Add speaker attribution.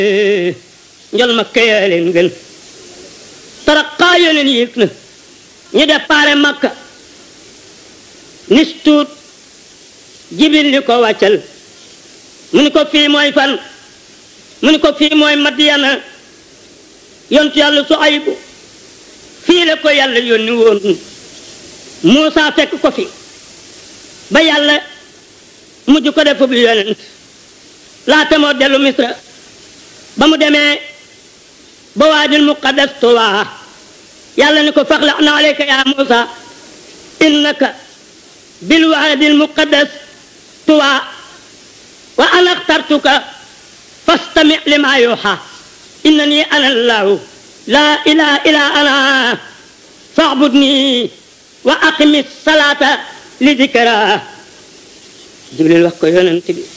Speaker 1: njol ma këyaa leen gën taraxaa yoneen yéeg na ñu déparé makka nis tuut jibil ni ko wàccal mu ni ko fii mooy fan mu ni ko fii mooy madiyana yontu yàlla su ayibu fii la ko yàlla yónni woon Muusa fekk ko fi ba yàlla mujj ko def bu yonent laata moo dellu misra ba mu demee ba waadil muqaddas tuwaa yàlla ni ko faxla na aleyka ya Muusa innaka bil waadil muqaddas tuwaa wa ana axtartuka fastami lima yuuxa innani ana allahu laa ilaha illa ana faabudni wa aqimi salaata li dikra jibril wax ko yonent bi